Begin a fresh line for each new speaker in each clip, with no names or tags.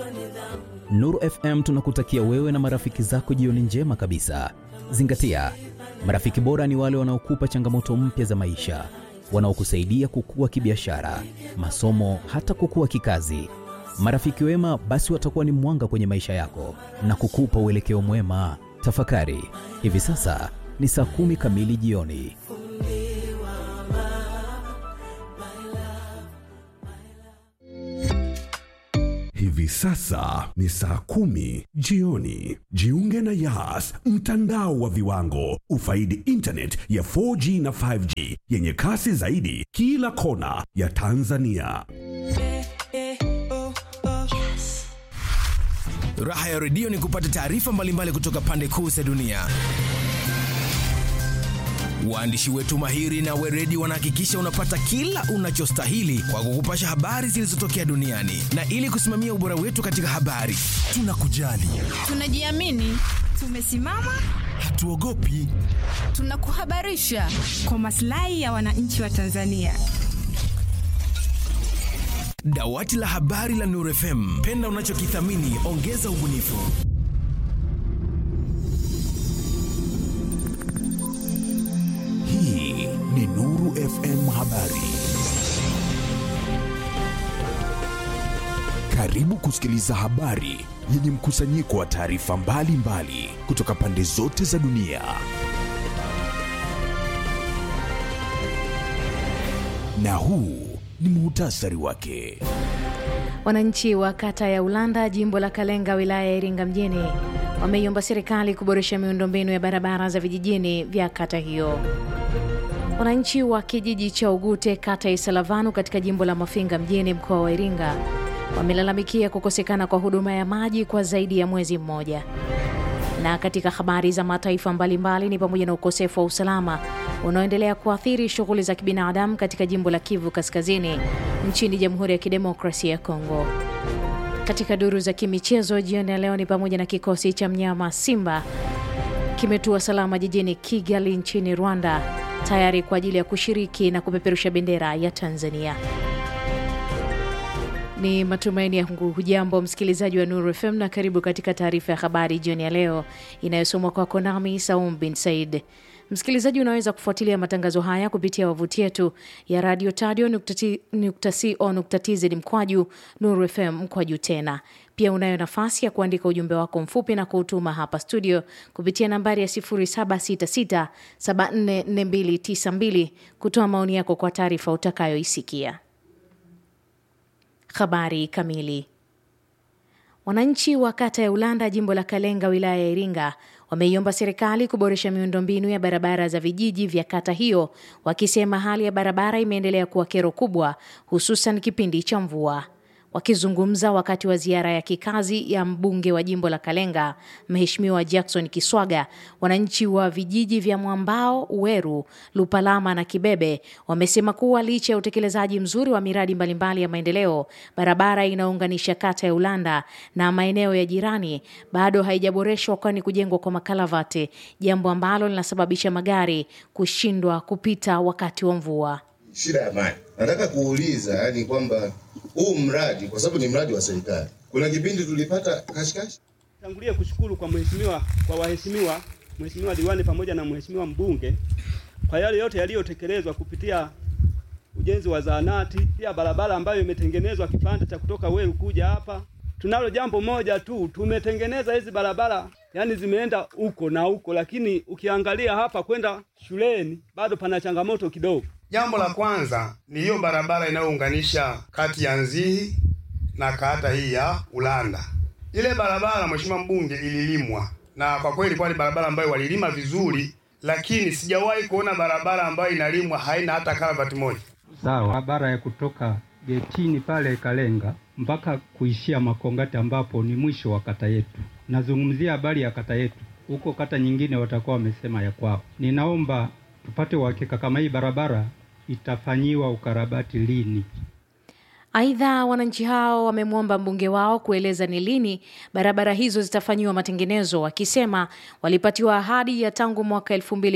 Nuru FM tunakutakia wewe na marafiki zako jioni njema kabisa. Zingatia, marafiki bora ni wale wanaokupa changamoto mpya za maisha, wanaokusaidia kukua kibiashara, masomo, hata kukua kikazi. Marafiki wema basi watakuwa ni mwanga kwenye maisha yako na kukupa uelekeo mwema. Tafakari, hivi sasa ni saa kumi kamili jioni.
Hivi sasa ni saa kumi jioni. Jiunge na Yas, mtandao wa viwango. Ufaidi internet ya 4G na 5G yenye kasi zaidi kila kona ya Tanzania.
Raha ya redio ni kupata taarifa mbalimbali kutoka pande kuu za dunia. Waandishi wetu mahiri na weredi wanahakikisha unapata kila unachostahili kwa kukupasha habari zilizotokea duniani, na ili kusimamia ubora wetu katika habari, tunakujali,
Tunajiamini, tumesimama,
hatuogopi.
tunakuhabarisha
kwa maslahi ya wananchi wa Tanzania.
Dawati la habari la Nuru FM, penda unachokithamini, ongeza ubunifu.
Hii ni Nuru FM Habari. Karibu kusikiliza habari yenye mkusanyiko wa taarifa mbalimbali kutoka pande zote za dunia. Na huu ni muhtasari wake.
Wananchi wa kata ya Ulanda, jimbo la Kalenga, wilaya ya Iringa mjini wameiomba serikali kuboresha miundombinu ya barabara za vijijini vya kata hiyo. Wananchi wa kijiji cha Ugute, kata ya Isalavanu, katika jimbo la Mafinga mjini, mkoa wa Iringa, wamelalamikia kukosekana kwa huduma ya maji kwa zaidi ya mwezi mmoja. Na katika habari za mataifa mbalimbali ni pamoja na ukosefu wa usalama unaoendelea kuathiri shughuli za kibinadamu katika jimbo la Kivu Kaskazini nchini Jamhuri ya Kidemokrasia ya Kongo. Katika duru za kimichezo jioni ya leo ni pamoja na kikosi cha mnyama Simba kimetua salama jijini Kigali nchini Rwanda tayari kwa ajili ya kushiriki na kupeperusha bendera ya Tanzania. Ni matumaini yangu hujambo msikilizaji wa Nuru FM na karibu katika taarifa ya habari jioni ya leo inayosomwa kwako nami Saum bin Said. Msikilizaji, unaweza kufuatilia matangazo haya kupitia wavuti yetu ya radio tadio.co.tz mkwaju Nuru FM mkwaju tena. Pia unayo nafasi ya kuandika ujumbe wako mfupi na kuutuma hapa studio kupitia nambari ya 0766744292 kutoa maoni yako kwa taarifa utakayoisikia. Habari kamili. Wananchi wa kata ya Ulanda, jimbo la Kalenga, wilaya ya Iringa, wameiomba serikali kuboresha miundombinu ya barabara za vijiji vya kata hiyo, wakisema hali ya barabara imeendelea kuwa kero kubwa, hususan kipindi cha mvua. Wakizungumza wakati wa ziara ya kikazi ya mbunge wa jimbo la Kalenga, Mheshimiwa Jackson Kiswaga, wananchi wa vijiji vya Mwambao, Uweru, Lupalama na Kibebe wamesema kuwa licha ya utekelezaji mzuri wa miradi mbalimbali ya maendeleo, barabara inayounganisha kata ya Ulanda na maeneo ya jirani bado haijaboreshwa, kwani kujengwa kwa makalavati, jambo ambalo linasababisha magari kushindwa kupita wakati wa mvua.
shida ya maji. Nataka kuuliza yani kwamba huu mradi kwa sababu ni mradi wa serikali, kuna kipindi tulipata kashikashi
Tangulia kushukuru kwa mheshimiwa kwa waheshimiwa mheshimiwa diwani pamoja na mheshimiwa mbunge kwa yale yote yaliyotekelezwa kupitia ujenzi wa zahanati, pia barabara ambayo imetengenezwa kipande cha kutoka Weru kuja hapa. Tunalo jambo moja tu, tumetengeneza hizi barabara yani zimeenda huko na huko, lakini ukiangalia hapa kwenda shuleni bado pana changamoto kidogo.
Jambo la kwanza ni hiyo barabara inayounganisha kati ya Nzihi na kata hii ya Ulanda. Ile barabara mheshimiwa mbunge ililimwa, na kwa kweli ilikuwa ni barabara ambayo walilima vizuri, lakini sijawahi kuona barabara ambayo inalimwa haina hata karavati moja.
Sawa, barabara ya kutoka getini pale Kalenga mpaka kuishia Makongati ambapo ni mwisho wa kata yetu. Nazungumzia habari ya kata yetu, huko kata nyingine watakuwa wamesema ya kwao. Ninaomba tupate uhakika kama hii barabara itafanyiwa ukarabati lini.
Aidha, wananchi hao wamemwomba mbunge wao kueleza ni lini barabara hizo zitafanyiwa matengenezo, wakisema walipatiwa ahadi ya tangu mwaka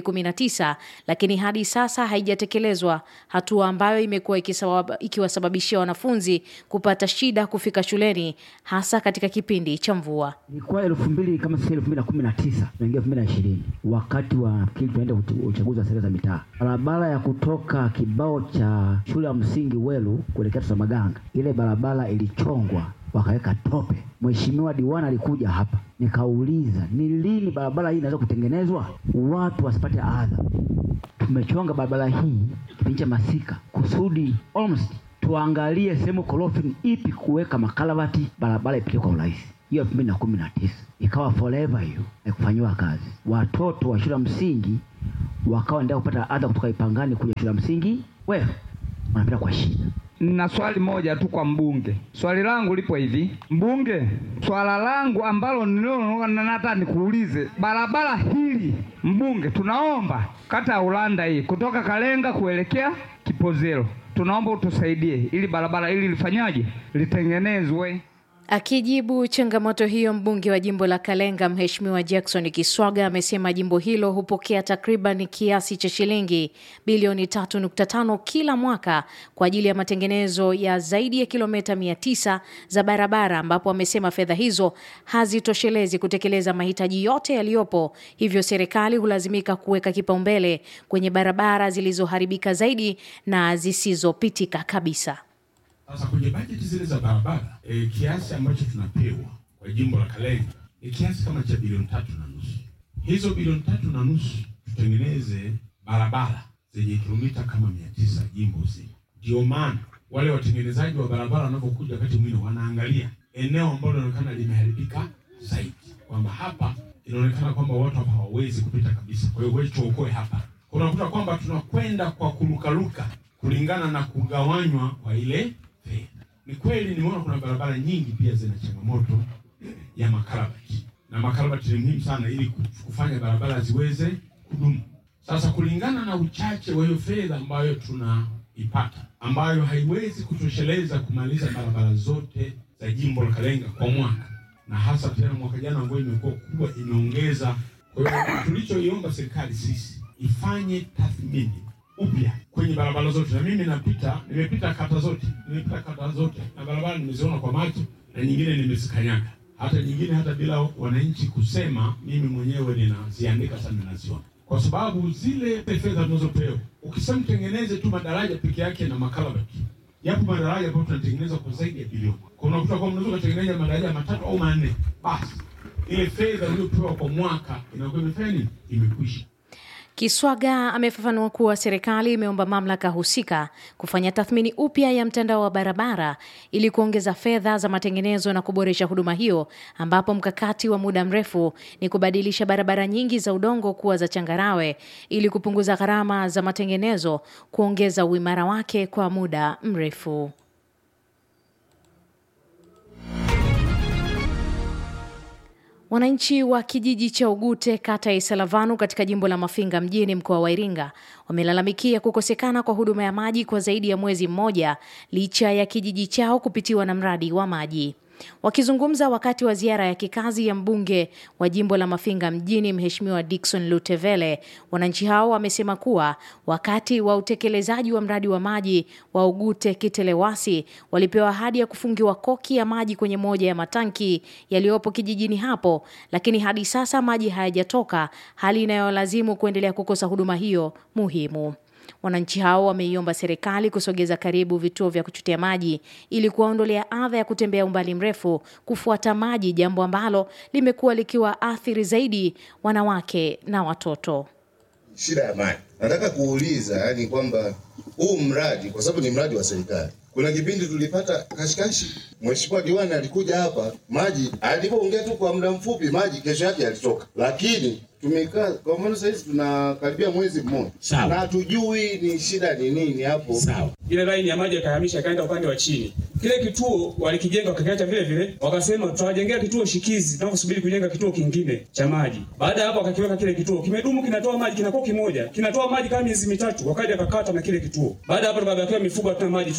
2019 lakini hadi sasa haijatekelezwa, hatua ambayo imekuwa ikisabab- ikiwasababishia wanafunzi kupata shida kufika shuleni hasa katika kipindi cha mvua.
Ilikuwa elfu mbili kama si elfu mbili na kumi na tisa tunaingia elfu mbili na ishirini wakati wa nafikiri tunaenda uch- uchaguzi wa serikali za mitaa, barabara ya kutoka kibao cha shule ya msingi Welu kuelekea Tosamaganga, ile barabara ilichongwa wakaweka tope. Mheshimiwa diwani alikuja hapa, nikauliza ni lini barabara hii inaweza kutengenezwa watu wasipate adha. Tumechonga barabara hii kipindi cha masika kusudi almost tuangalie sehemu korofi ni ipi kuweka makalavati, barabara ipite kwa urahisi. Hiyo elfu mbili na kumi na tisa ikawa forever hiyo haikufanyiwa kazi. Watoto wa shule ya msingi wakawa endelea kupata adha kutoka Ipangani kuja shule ya msingi wewe wanapita kwa shida.
na swali moja tu kwa mbunge. Swali langu lipo hivi, mbunge, swala langu ambalo nililo hata nikuulize, barabara hili mbunge, tunaomba kata ya Ulanda hii kutoka Kalenga kuelekea Kipozero, tunaomba utusaidie ili barabara hili lifanyaje, litengenezwe.
Akijibu changamoto hiyo, mbunge wa jimbo la Kalenga Mheshimiwa Jackson Kiswaga amesema jimbo hilo hupokea takriban kiasi cha shilingi bilioni 3.5 kila mwaka kwa ajili ya matengenezo ya zaidi ya kilomita 900 za barabara, ambapo amesema fedha hizo hazitoshelezi kutekeleza mahitaji yote yaliyopo, hivyo serikali hulazimika kuweka kipaumbele kwenye barabara zilizoharibika zaidi na zisizopitika kabisa.
Sasa kwenye bajeti zile za barabara e, kiasi ambacho tunapewa kwa jimbo la Kalenga ni kiasi kama cha bilioni tatu na nusu. Hizo bilioni tatu na nusu tutengeneze barabara zenye kilomita kama mia tisa jimbo zima. Ndio maana wale watengenezaji wa barabara wanapokuja wakati mwingine wanaangalia eneo ambalo linaonekana limeharibika zaidi, kwamba hapa inaonekana kwamba watu hapa hawawezi kupita kabisa, kwa hiyo wewe tuokoe hapa. Unakuta kwamba tunakwenda kwa kurukaruka kulingana na kugawanywa kwa ile fedha. Ni kweli nimeona kuna barabara nyingi pia zina changamoto ya makarabati, na makarabati ni muhimu sana ili kufanya barabara ziweze kudumu. Sasa kulingana na uchache wa hiyo fedha ambayo tunaipata, ambayo haiwezi kutosheleza kumaliza barabara zote za jimbo la Kalenga kwa mwaka, na hasa tena mwaka jana ambayo imekuwa kubwa, imeongeza. Kwa hiyo tulichoiomba serikali sisi ifanye tathmini upya kwenye barabara zote, na mimi napita, nimepita kata zote, nimepita kata zote na barabara nimeziona kwa macho na nyingine nimezikanyaga, hata nyingine hata bila wananchi kusema, mimi mwenyewe ninaziandika sana, ninaziona kwa sababu zile fedha tunazopewa, ukisema tengeneze tu madaraja peke yake na makarabati, yapo madaraja ambayo tunatengeneza kwa zaidi ya bilioni. Kwa unakuta kwamba unaweza kutengeneza madaraja matatu au manne, basi ile fedha uliyopewa kwa mwaka inakuwa imefanya nini? Imekwisha.
Kiswaga amefafanua kuwa serikali imeomba mamlaka husika kufanya tathmini upya ya mtandao wa barabara ili kuongeza fedha za matengenezo na kuboresha huduma hiyo, ambapo mkakati wa muda mrefu ni kubadilisha barabara nyingi za udongo kuwa za changarawe ili kupunguza gharama za matengenezo, kuongeza uimara wake kwa muda mrefu. Wananchi wa kijiji cha Ugute kata ya Isalavanu katika jimbo la Mafinga mjini mkoa wa Iringa wamelalamikia kukosekana kwa huduma ya maji kwa zaidi ya mwezi mmoja licha ya kijiji chao kupitiwa na mradi wa maji. Wakizungumza wakati wa ziara ya kikazi ya mbunge wa jimbo la Mafinga mjini Mheshimiwa Dickson Lutevele, wananchi hao wamesema kuwa wakati wa utekelezaji wa mradi wa maji wa Ugute Kitelewasi walipewa ahadi ya kufungiwa koki ya maji kwenye moja ya matanki yaliyopo kijijini hapo, lakini hadi sasa maji hayajatoka, hali inayolazimu kuendelea kukosa huduma hiyo muhimu. Wananchi hao wameiomba serikali kusogeza karibu vituo vya kuchotea maji ili kuwaondolea adha ya kutembea umbali mrefu kufuata maji, jambo ambalo limekuwa likiwa athiri zaidi wanawake na watoto.
Shida ya maji, nataka kuuliza yani kwamba huu mradi kwa sababu ni mradi wa serikali, kuna kipindi tulipata kashikashi. Mheshimiwa diwani alikuja hapa, maji alipoongea tu kwa muda mfupi, maji kesho yake yalitoka, lakini tumekaa kwa mfano sasa hivi tunakaribia mwezi mmoja
Sawa.
na hatujui ni shida ni nini hapo.
Sawa. Ile laini ya maji yakahamisha ikaenda upande wa chini. Kile kituo walikijenga wakakiacha vile vile, wakasema tutawajengea kituo shikizi tunaposubiri kujenga kituo kingine cha maji. Baada ya hapo wakakiweka kile kituo, kimedumu kinatoa maji, kinakuwa kimoja, kinatoa maji kama miezi mitatu, wakaja wakakata na kile kituo. Baada ya hapo tukabakiwa mifugo hatuna maji, tunabomba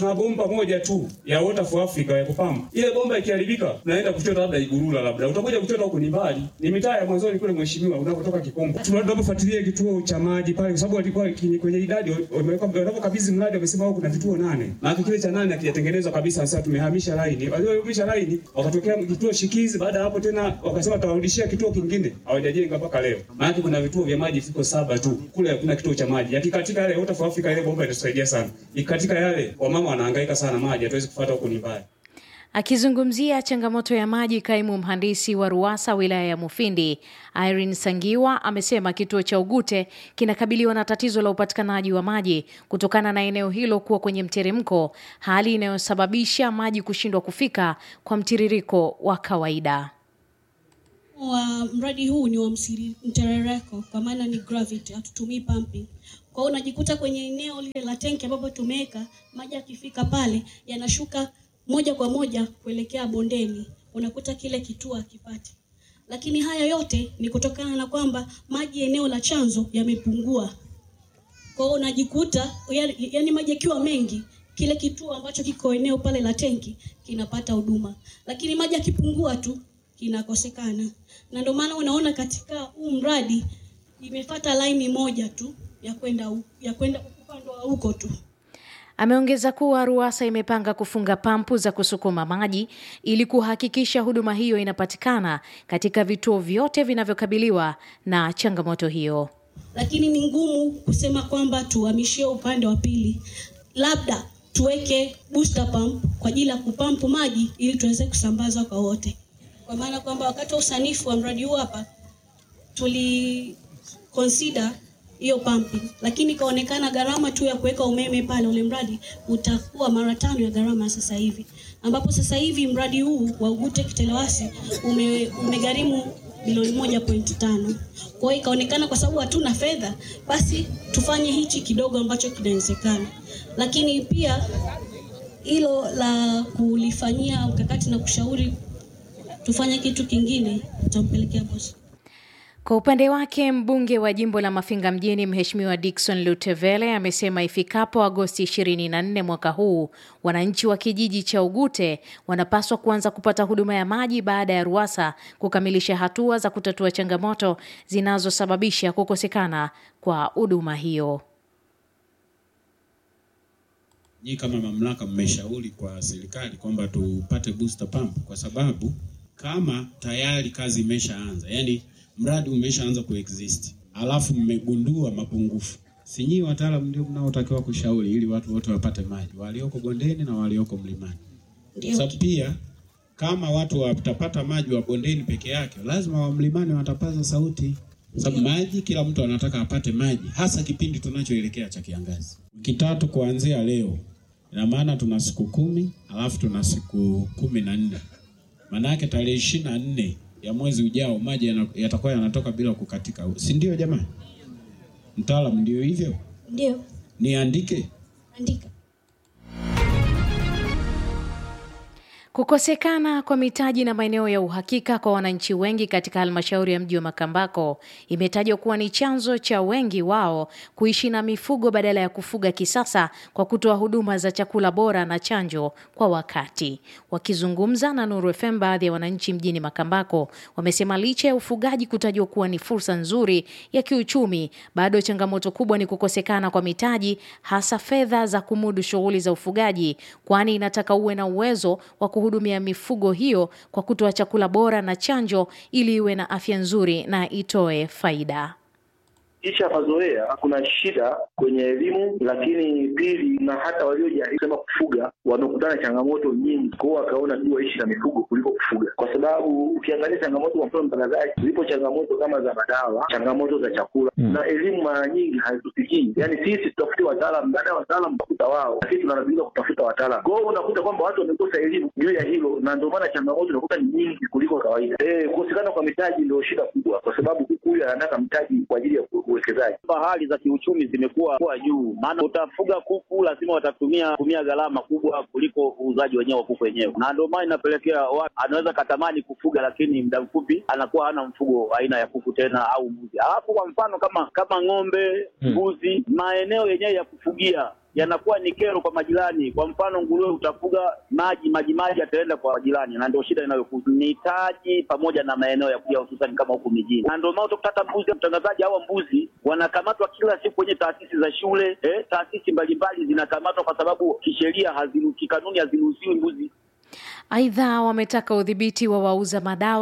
bomba moja tu ya Water for Africa ya kupamba. Ile bomba ikiharibika, tunaenda kuchota labda Igurula, labda utakuja kuchota huko ni mbali, ni mitaa ya mwanzoni kule, mheshimiwa, unapotoka Kikombo. Tunapofuatilia kituo cha maji pale, kwa sababu walikuwa kwenye kwenye idadi wameweka, wanapokabidhi mradi wamesema huko kuna vituo nane, na kile cha nane hakijatengenezwa kabisa. Sasa tumehamisha laini, waliohamisha laini wakatokea kituo shikizi. Baada ya hapo tena wakasema tawarudishia kituo kingine, hawajajenga mpaka leo. Maana kuna vituo vya maji viko saba tu, kule hakuna kituo cha maji. Yakikatika yale Water for Africa, ile bomba itasaidia sana. Ikikatika yale, wamama wanahangaika sana, maji hatuwezi kufuata huko ni mbali.
Akizungumzia changamoto ya maji, kaimu mhandisi wa RUWASA wilaya ya Mufindi Irene Sangiwa amesema kituo cha Ugute kinakabiliwa na tatizo la upatikanaji wa maji kutokana na eneo hilo kuwa kwenye mteremko, hali inayosababisha maji kushindwa kufika kwa mtiririko wa kawaida.
wa mradi huu ni wa msiri- mterereko kwa maana ni gravity, hatutumii pumping. Kwa hiyo unajikuta kwenye eneo lile la tenki ambapo tumeweka maji, yakifika pale yanashuka moja kwa moja kuelekea bondeni, unakuta kile kituo hakipati. Lakini haya yote ni kutokana na kwamba maji eneo la chanzo yamepungua. Kwa hiyo unajikuta yani, yani maji yakiwa mengi kile kituo ambacho kiko eneo pale la tenki kinapata huduma, lakini maji yakipungua tu kinakosekana, na ndio maana unaona katika huu mradi imefata laini moja tu ya kwenda hu- ya kwenda upande wa huko tu.
Ameongeza kuwa RUWASA imepanga kufunga pampu za kusukuma maji ili kuhakikisha huduma hiyo inapatikana katika vituo vyote vinavyokabiliwa na changamoto hiyo.
lakini ni ngumu kusema kwamba tuhamishie upande wa pili, labda tuweke booster pump kwa ajili ya kupampu maji ili tuweze kusambaza kwa wote, kwa maana kwamba wakati wa usanifu wa mradi huu hapa tuli consider hiyo pumping, lakini ikaonekana gharama tu ya kuweka umeme pale ule mradi utakuwa mara tano ya gharama ya sasa hivi, ambapo sasa hivi mradi huu wa Ugute Kitelewasi ume, umegharimu bilioni moja pointi tano. Kwa hiyo ikaonekana kwa sababu hatuna fedha, basi tufanye hichi kidogo ambacho kinawezekana, lakini pia hilo la kulifanyia mkakati na kushauri tufanye kitu kingine, tutampelekea bosi.
Kwa upande wake mbunge wa jimbo la Mafinga mjini Mheshimiwa Dickson Lutevele amesema ifikapo Agosti 24 mwaka huu wananchi wa kijiji cha Ugute wanapaswa kuanza kupata huduma ya maji baada ya RUWASA kukamilisha hatua za kutatua changamoto zinazosababisha kukosekana kwa huduma hiyo.
Nyinyi kama mamlaka mmeshauri kwa serikali kwamba tupate booster pump kwa sababu kama tayari kazi imeshaanza, yani mradi umeshaanza kuexist, alafu mmegundua mapungufu, si nyinyi wataalamu ndio mnaotakiwa kushauri ili watu wote wapate maji, walioko bondeni na walioko mlimani. Sasa pia kama watu watapata maji wa bondeni peke yake, lazima wa mlimani watapaza sauti, sababu maji, kila mtu anataka apate maji, hasa kipindi tunachoelekea cha kiangazi. Wiki tatu kuanzia leo, ina maana tuna siku kumi alafu tuna siku kumi na nne maanake tarehe ishirini na nne ya mwezi ujao maji yana- yatakuwa yanatoka bila kukatika, si ndio jamani? Mtaalamu, ndio hivyo?
Ndio,
Niandike?
andika.
Kukosekana kwa mitaji na maeneo ya uhakika kwa wananchi wengi katika halmashauri ya mji wa Makambako imetajwa kuwa ni chanzo cha wengi wao kuishi na mifugo badala ya kufuga kisasa kwa kutoa huduma za chakula bora na chanjo kwa wakati. Wakizungumza na Nuru FM, baadhi ya wananchi mjini Makambako wamesema licha ya ufugaji kutajwa kuwa ni fursa nzuri ya kiuchumi, bado changamoto kubwa ni kukosekana kwa mitaji, hasa fedha za kumudu shughuli za ufugaji, kwani inataka uwe na uwezo wa kuhudumia mifugo hiyo kwa kutoa chakula bora na chanjo ili iwe na afya nzuri na itoe faida.
Kisha mazoea kuna shida kwenye elimu, lakini pili, na hata waliojaribu sema kufuga wamekutana na changamoto nyingi, kwa hiyo wakaona tu waishi na mifugo kuliko kufuga, kwa sababu ukiangalia changamoto, kwa mfano mtangazaji, zipo changamoto kama za madawa, changamoto za chakula
Mm.
na elimu mara nyingi hazitufikii. Yani sisi tutafute wataalam, baada ya wataalam tutafuta wao, lakini tunalazimika kutafuta wataalam. Kwa hiyo unakuta kwamba watu wamekosa elimu juu ya hilo, na ndio maana changamoto inakuta ni nyingi kuliko kawaida. Eh, kukosekana kwa mitaji ndio shida kubwa, kwa sababu kuku huyu anataka mtaji kwa ajili ya ku- uwekezaji.
hali za kiuchumi zimekuwa kuwa juu, maana utafuga kuku lazima watatumia tumia gharama kubwa kuliko uuzaji wenyewe wa kuku wenyewe, na ndio maana inapelekea watu anaweza katamani kufuga, lakini muda mfupi anakuwa hana mfugo aina ya kuku tena au mbuzi. Alafu kwa mfano kama kama ng'ombe,
Hmm.
mbuzi, maeneo yenyewe ya kufugia yanakuwa ni kero kwa majirani. Kwa mfano, nguruwe utafuga maji maji maji yataenda kwa majirani, na ndio shida inayokuja ni taji pamoja na maeneo ya kuja, hususan kama huku mijini, na ndio maana utakuta hata mbuzi, mtangazaji, hawa mbuzi wanakamatwa kila siku kwenye taasisi za shule eh, taasisi mbalimbali zinakamatwa kwa sababu kisheria, haziru- kikanuni haziruhusiwi mbuzi
Aidha, wametaka udhibiti wa wauza madawa